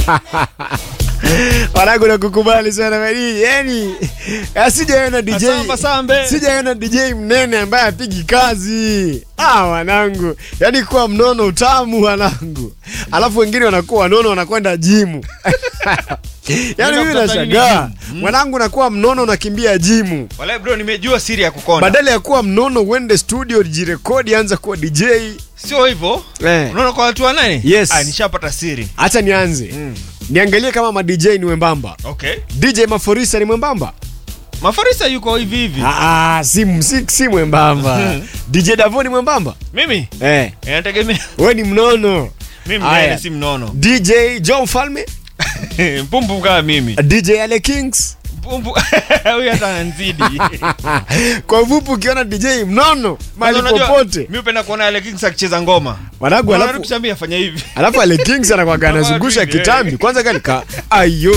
wanangu nakukubali sana madiji yani sijaona dj Asamba sambe. sijaona dj mnene ambaye apigi kazi ah wanangu yani kuwa mnono utamu wanangu alafu wengine wanakuwa wanono wanakwenda jimu yani mimi Unatafuta nini nashangaa jimu? mwanangu nakuwa mnono nakimbia jimu Wala bro, nimejua siri ya kukonda. badala ya kuwa mnono uende studio jirekodi anza kuwa dj Sio hivyo. eh. Unaona kwa watu wa nani? Yes. Ah, nishapata siri. hacha nianze Mm. niangalie kama ma dj ni wembamba Okay. dj maforisa ni mwembamba Mafarisa yuko hivi hivi. Ah, ah, si, si, si mwembamba dj davo ni mwembamba Mimi eh, inategemea. we ni mnono Mimi Aya. naye si mnono. dj john falme Mpumbu kama mimi. dj ale kings Mpumbu huyu hata ananizidi. kwa ufupi ukiona dj mnono mali Unajua, popote Mimi upenda kuona Ale Kings akicheza ngoma. wanangu Alafu alafu tushambia afanya hivi. alafu ale kings anakuwaga anazungusha Hivi, eh. kitambi kwanza kali ka ayo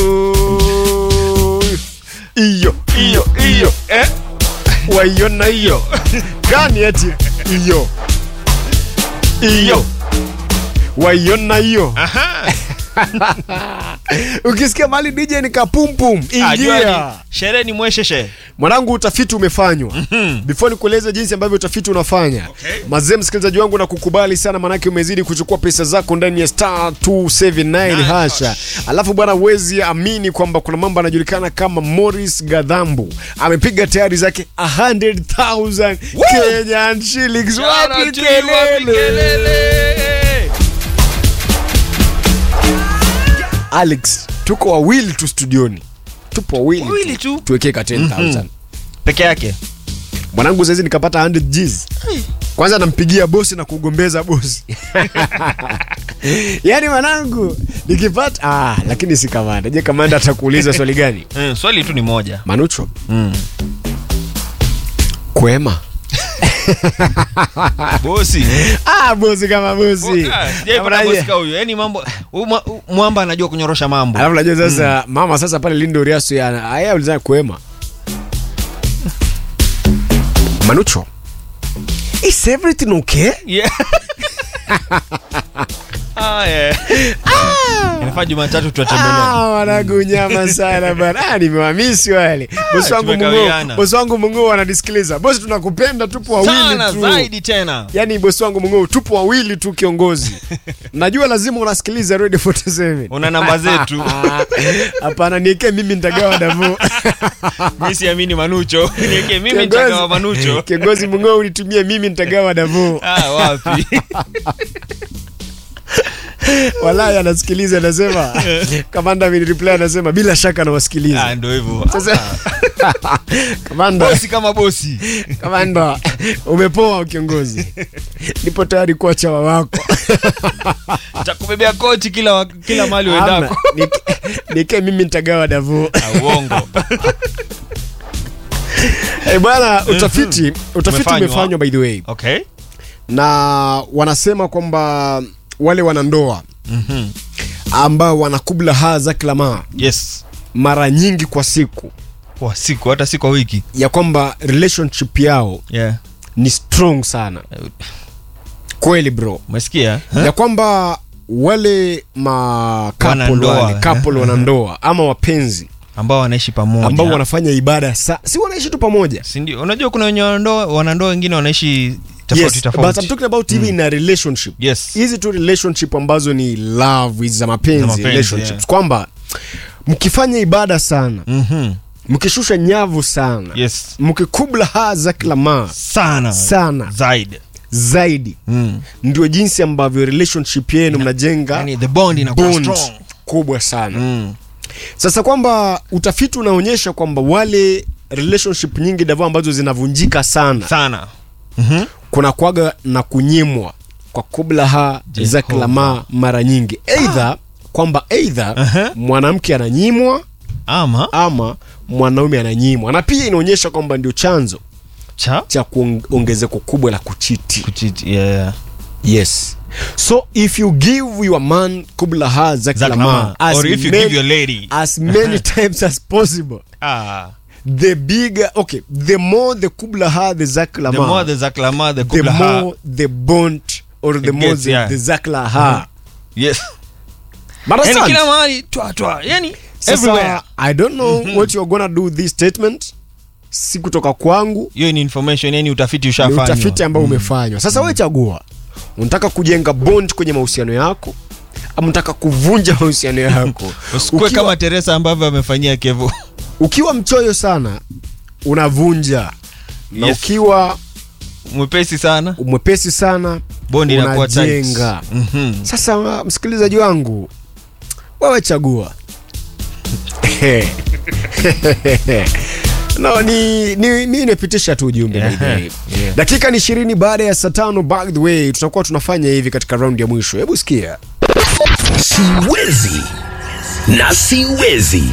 iyo iyo iyo Eh? waiona hiyo gani eti iyo iyo waiona hiyo Aha. ukisikia mali dj ni kapumpum Ah, jua ingia ni- Sherehe ni mwesheshe. mwanangu utafiti umefanywa Mhm. before nikueleze jinsi ambavyo utafiti unafanya Okay. mazee msikilizaji wangu na kukubali sana manake umezidi kuchukua pesa zako ndani ya star 279 Nice. hasha alafu bwana huwezi amini kwamba kuna mambo anajulikana kama morris gadhambu amepiga tayari zake 100000 kenyan shillings wapi kelele alex tuko wawili tu studioni tupo wawili Wawili tu. tuwekee ka 10000 Peke yake. mwanangu saizi nikapata 100 Gs. kwanza nampigia bosi na kugombeza bosi yaani mwanangu nikipata ah, lakini si kamanda je kamanda atakuuliza swali gani Mm, swali tu ni moja. manucho Mm. kwema Bosi. ah, bosi kama bosi Ah, sijaipata bosi kama huyo. Yaani mambo huyu mwa- huyu mwamba anajua kunyorosha mambo. alafu najua sasa mama sasa pale lindo riaso ya aya ulizana kwema manucho is everything okay Yeah. Ah, yeah. Inafaa Jumatatu tuwatembelea. Ah, wanangu nyama sana bana. Ah, nimewamisi wale. Bosi wangu Mungu, tumekawiana. bosi wangu Mungu ananisikiliza. Bosi tunakupenda tupo wawili Sana tu. zaidi tena. Yaani bosi wangu Mungu tupo wawili tu kiongozi. Najua lazima unasikiliza Radio 47. Una namba zetu. Ah, Hapana niwekee mimi nitagawa damu. Mimi siamini Manucho. Niweke mimi Kiongozi- nitagawa Manucho. Kiongozi Mungu unitumie mimi nitagawa damu. Ah, wapi? Wallahi anasikiliza anasema. Kamanda reply anasema bila shaka Ah, nawasikiliza. ndio hivyo. Sasa Kamanda Bosi kama bosi. kamanda umepoa kiongozi nipo tayari kuwa chawa wako Nitakubebea kochi kila wa- kila mahali Ama, uendako. nike- nike mimi nitagawa davu Ah, uongo. Eh, bwana utafiti utafiti Umefanywa. umefanywa by the way Okay. na wanasema kwamba wale wanandoa Mhm. ambao wanakubla haa za klama Yes. mara nyingi kwa siku Kwa siku hata si kwa wiki. ya kwamba relationship yao Yeah. ni strong sana kweli bro Umesikia? ya kwamba wale ma couple Wanandoa, wale couple wanandoa ama wapenzi Ambao wanaishi pamoja. ambao wanafanya ibada sa si wanaishi tu pamoja si ndio? Unajua kuna wenye wanandoa wanandoa wengine wanaishi yes, tofauti but I'm tofauti. talking about hivi in a relationship Yes. hizi tu relationship ambazo ni love hizi za mapenzi, Za mapenzi, relationships yeah. kwamba mkifanya ibada sana Mhm. mkishusha nyavu sana Yes. mkikubla haa za kila maa Sana. sana Zaidi. zaidi Mm. ndio jinsi ambavyo relationship yenu mnajenga Yani the bond inakuwa bond strong. kubwa sana Mm. sasa kwamba utafiti unaonyesha kwamba wale relationship nyingi davo ambazo zinavunjika sana Sana. Mhm. kuna kwaga na kunyimwa kwa kublaha za Jehova. klama mara nyingi eidha kwamba eidha Aha. mwanamke ananyimwa Ama ama mwanaume ananyimwa na pia inaonyesha kwamba ndio chanzo cha cha kuongezeko kubwa la kuchiti kuchiti. Yeah. yes so if you give your man kublaha za Za klama klama. as, Or if you many- give your lady. as many times as possible Ah. the bigger okay the more the kublaha the zaklama The more the zaklama the the kublaha. more the bond or the It more gets, the, yeah. the zaklaha Yes. But yani asante. kila mahali twa twa yani everywhere sasa i don't know what you're gonna do with this statement si kutoka kwangu hiyo ni information yani utafiti ni ushafanywa utafiti ambao umefanywa sasa wewe chagua unataka kujenga bond kwenye mahusiano yako ama unataka kuvunja mahusiano yako usikue ukiwa, kama Teresa ambavyo amefanyia Kevo ukiwa mchoyo sana unavunja na Yes. ukiwa mwepesi sana mwepesi sana bondi inakuwa tight. unajenga Mhm. sasa msikilizaji wangu wewe chagua no, ni, ni, mi nimepitisha tu ujumbe by the way. Yeah. dakika ni ishirini baada ya saa tano by the way tutakuwa tunafanya hivi katika raundi ya mwisho hebu sikia siwezi na siwezi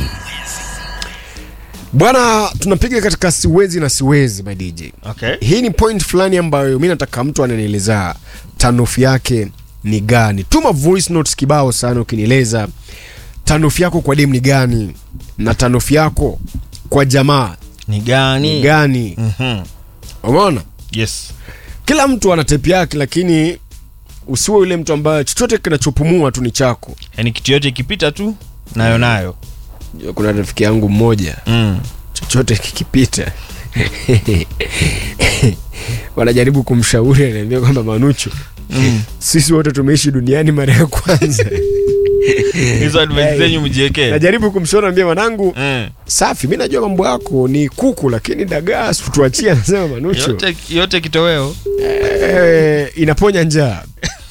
bwana tunapiga katika siwezi na siwezi my dj Okay. hii ni point fulani ambayo mi nataka mtu ananieleza tanufu yake ni gani tuma voice notes kibao sana ukinieleza tanufu yako kwa dem ni gani na tanufu yako kwa jamaa ni ni gani gani Mhm. umeona yes kila mtu ana tepi yake lakini usiwe yule mtu ambaye chochote kinachopumua tu ni chako yani kitu yote ikipita tu nayo nayo kuna rafiki yangu mmoja mm. chochote kikipita wanajaribu kumshauri anaambia kwamba manucho Mm. sisi wote tumeishi duniani mara ya kwanza hizo advice zenyu mjiekee najaribu kumshauri ambia mwanangu Mm. safi mi najua mambo yako ni kuku lakini dagaa situachia anasema manucho yote, yote kitoweo eh, inaponya njaa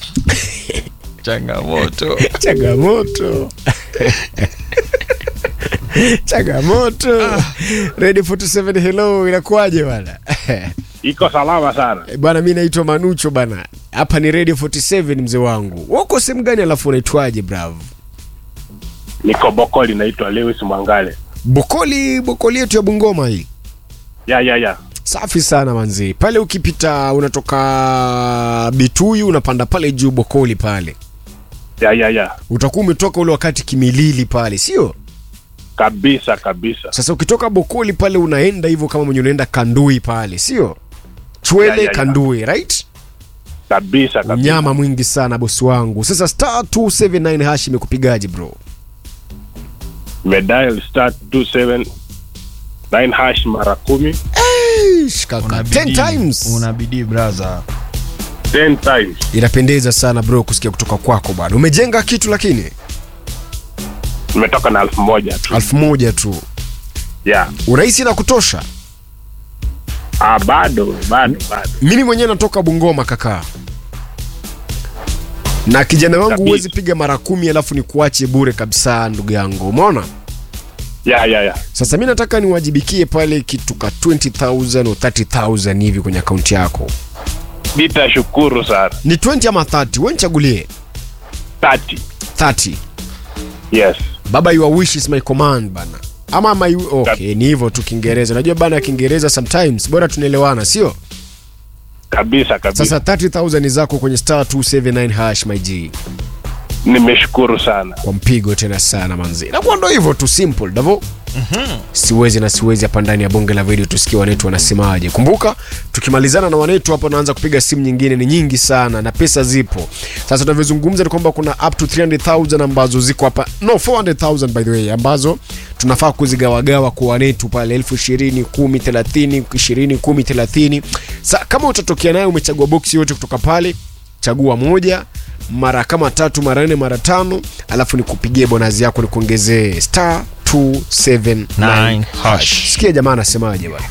changamoto changamoto changamoto ready 47 hello inakuwaje bwana iko salama sana Eh, bwana mi naitwa manucho bana hapa ni radio 47 mzee wangu wako sehemu gani alafu unaitwaje bravo niko bokoli naitwa lewis mwangale bokoli bokoli yetu ya bungoma hii ya ya ya safi sana manzi pale ukipita unatoka bituyu unapanda pale juu bokoli pale ya ya ya utakuwa umetoka ule wakati kimilili pale sio kabisa kabisa sasa ukitoka bokoli pale unaenda hivyo kama mwenye unaenda kandui pale sio chwele Ya, ya, ya. kandui right kabisa kabisa unyama mwingi sana bosi wangu sasa star 279 hash imekupigaje bro medal star 27 9 hash mara kumi Eish, kaka Una 10 bidii. times una bidii braza 10 times inapendeza sana bro kusikia kutoka kwako bwana umejenga kitu lakini nimetoka na elfu moja tu elfu moja tu ya urahisi na kutosha ah, bado bado bado mimi mwenyewe natoka bungoma kakaa na kijana wangu Kabisa. huwezi piga mara kumi alafu ni kuache bure kabisa ndugu yangu umeona ya ya ya sasa mi nataka niwajibikie pale kitu ka 20000 au 30000 hivi kwenye akaunti yako nitashukuru sana ni 20 ama 30 we nichagulie 30 30 yes baba your wish is my command bana ama my okay ni hivyo tu kiingereza unajua bana kiingereza sometimes bora tunaelewana sio kabisa kabisa sasa 30000 ni zako kwenye star 279 hash my g nimeshukuru sana kwa mpigo tena sana manzi nakuwa ndo hivyo tu simple davo siwezi na siwezi hapa ndani ya bonge la video tusikie wanetu wanasemaje kumbuka tukimalizana na wanetu hapo naanza kupiga simu nyingine ni nyingi sana na pesa zipo sasa tunavyozungumza ni kwamba kuna up to 300000 ambazo ziko hapa no 400000 by the way ambazo tunafaa kuzigawagawa kwa wanetu pale elfu ishirini kumi thelathini ishirini kumi thelathini sa kama utatokea nayo umechagua boksi yote kutoka pale chagua moja mara kama tatu mara nne mara tano alafu nikupigie bonazi yako nikuongezee star 279 Nine hash. sikia jamaa anasemaje bwana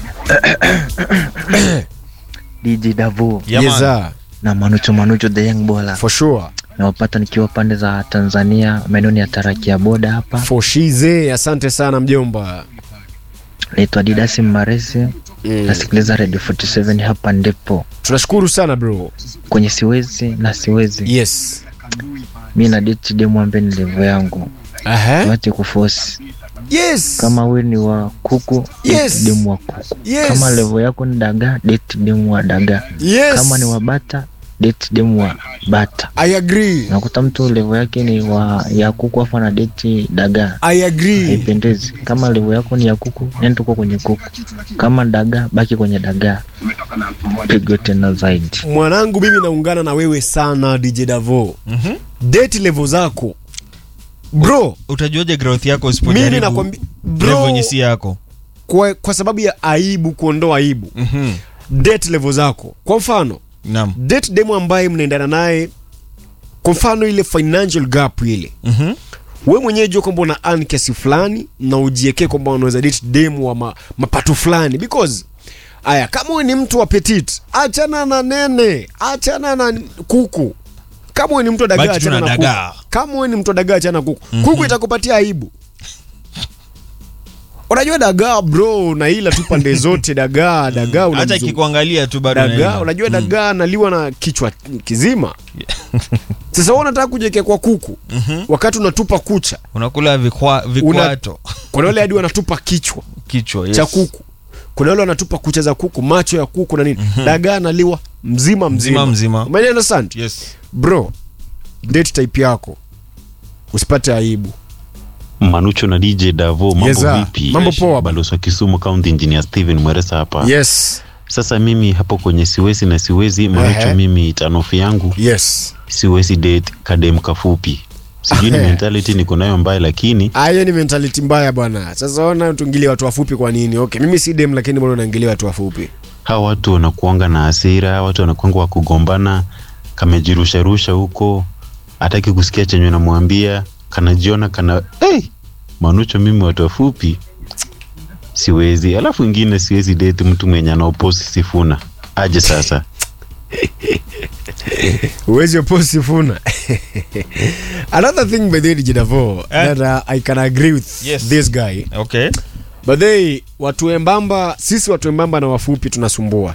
DJ Davo Yeah, man. Yeza, na Manucho Manucho the young bola for sure nawapata nikiwa pande za Tanzania maeneo ya Tarakia boda hapa. for shize asante sana mjomba Naitwa Didasi Mmaresi mm. nasikiliza Radio 47 hapa ndipo tunashukuru sana bro kwenye siwezi na siwezi yes mi na date demu ambaye ni level yangu Aha. tuache kuforce yes kama we ni wa kuku Yes. date demu wa kuku Yes. kama level yako ni dagaa date demu wa dagaa yes kama ni wa bata date demu wa bata i agree nakuta mtu level yake ni wa ya kuku afu na date dagaa i agree haipendezi kama level yako ni ya kuku nenda tuko kwenye kuku kama dagaa baki kwenye dagaa pigo tena zaidi mwanangu mimi naungana na wewe sana dj davo Mhm. date level zako bro utajuaje growth yako mimi usipojaribu nakwambia level bro yenye si yako kwa, kwa sababu ya aibu kuondoa aibu Mhm. date level zako kwa mfano naam date demo ambaye mnaendana naye kwa mfano ile financial gap ile Mhm. we mwenyewe jua kwamba una earn kiasi fulani na ujiekee kwamba unaweza date demu wa ma, mapato fulani because aya kama we ni mtu wa petit achana na nene achana na kuku kama we ni mtu wa dagaa Baki tu achana na na dagaa. kuku kama we ni mtu wa dagaa achana na kuku kuku itakupatia aibu unajua dagaa bro naila tu pande zote dagaa dagaa hata unamzungu- ikikuangalia tu bado dagaa unaelewa. unajua dagaa naliwa na kichwa kizima sasa wewe unataka kujiekea kwa kuku wakati unatupa kucha unakula vikwa, vikwato kuna wale hadi wanatupa kichwa kichwa yes. cha kuku kuna wale wanatupa kucha za kuku macho ya kuku na nini dagaa naliwa mzima mzima Mzima mzima. Umeelewa understand yes. bro date type yako usipate aibu Manucho na DJ Davo, mambo Yes, sir. vipi? Mambo poa bana. Balozi wa Kisumu County Engineer Steven Mweresa hapa. yes Sasa mimi hapo kwenye siwezi na siwezi Manucho, Ehe. mimi tanofi yangu yes siwezi date kadem kafupi. Sijui ni Ehe. mentality niko nayo mbaya, lakini Ah, hiyo ni mentality mbaya bwana sasa ona tuingilie watu wafupi kwa nini okay mimi si dem lakini bado naingilia watu wafupi hawa watu wanakuanga na hasira, hawa watu wanakuanga wa kugombana, kamejirusharusha huko, hataki kusikia chenye namwambia, kanajiona kana hey! Manucho, mimi watu wafupi siwezi. Alafu ingine siwezi date mtu mwenye anaoposi Sifuna aje sasa. uwezi oposi Sifuna another thing by the way DJ Davo Eh? that uh, I can agree with Yes. this guy okay but they watu wembamba sisi watu wembamba na wafupi tunasumbua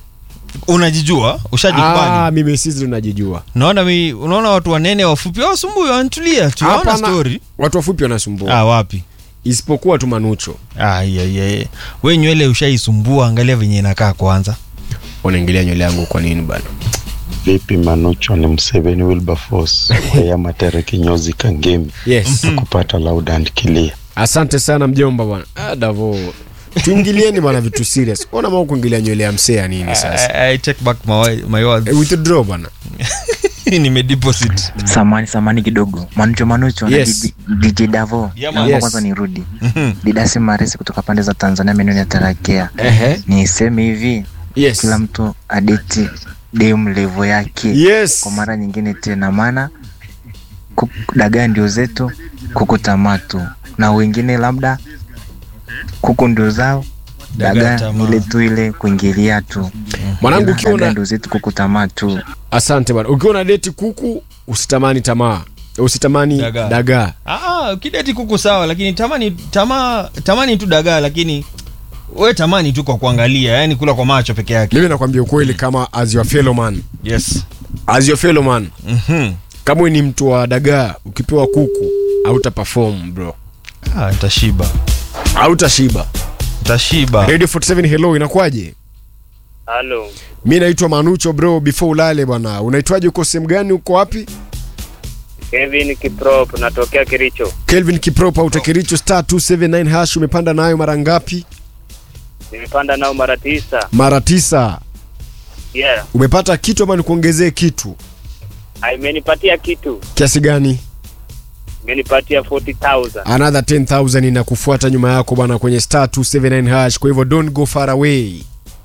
unajijua ah, ushajikubali mimi sisi tunajijua unaona mi unaona watu wanene wafupi wasumbui wanatulia tu hawana Hapana, story watu wafupi wanasumbua ah wapi isipokuwa tu manucho ah yeah, yeah. we nywele ushaisumbua angalia venye inakaa kwanza unaingilia nywele yangu kwa nini bana vipi manucho ni mseveni wilberforce wayamatere kinyozi kangemi yes kupata loud and clear asante sana mjomba bwana ah, davo tuingilieni bwana vitu serious ona maa kuingilia nywele ya msea nini sasa I, I take back my, my words Eh, withdraw bwana nimedeposit samani samani kidogo manucho manucho Yes. na DJ- DJ davo Yeah, man. naomba Yes. kwanza nirudi didasi maresi kutoka pande za tanzania meneno ya tarakea ehe niseme hivi yes kila mtu adeti dem levo yake yes kwa mara nyingine tena maana kuku- dagaa ndio zetu kuku tamatu na wengine labda kuku ndio zao Dagaa dagaa tamaa. ile tu ile kuingilia tu mwanangu Ila ukiwa dagaa na ndio zetu kuku tamatu asante bwana ukiwa na deti kuku usitamani tamaa usitamani Dagaa. dagaa ah, kideti kuku sawa lakini tamani tama, tamani tu dagaa lakini we tamani tu kwa kuangalia yani kula kwa macho peke yake mimi nakwambia ukweli kama as your fellow man yes as your fellow man Mhm. kama we ni mtu wa dagaa ukipewa kuku auta perform bro ah, tashiba autashiba tashiba radio 47 hello inakuwaje Halo, mi naitwa manucho bro before ulale bwana unaitwaje uko sehemu gani uko wapi Kevin Kiprop, natokea Kericho. kelvin kipropa utakiricho star 279 hash umepanda nayo mara ngapi Nimepanda nao mara tisa. mara tisa Yeah, umepata kitu ama nikuongezee kitu imenipatia kitu, kiasi gani imenipatia 40,000. another 10000 inakufuata nyuma yako bwana kwenye star 279 hash kwa hivyo don't go far away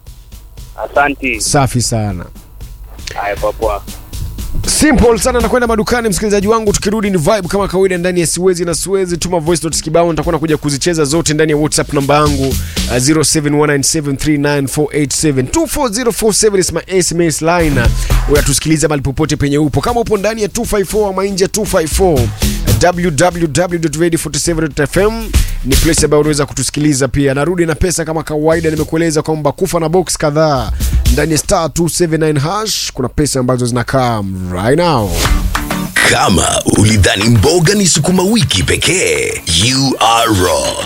Asanti. safi sana Haya, kwa poa. simple sana nakwenda madukani msikilizaji wangu tukirudi ni vibe kama kawaida ndani ya siwezi na siwezi tuma voice notes kibao nitakuwa nakuja kuzicheza zote ndani ya whatsapp namba yangu uh, 0719739487 24047 is my sms line unatusikiliza mali popote penye upo kama upo ndani ya 254 ama nje ya 254 www.radio47.fm ni place ambayo unaweza kutusikiliza pia narudi na pesa kama kawaida nimekueleza kwamba kufa na box kadhaa ndani ya star 279 hash kuna pesa ambazo zinakaa right now Kama ulidhani mboga ni sukuma wiki pekee, you are wrong.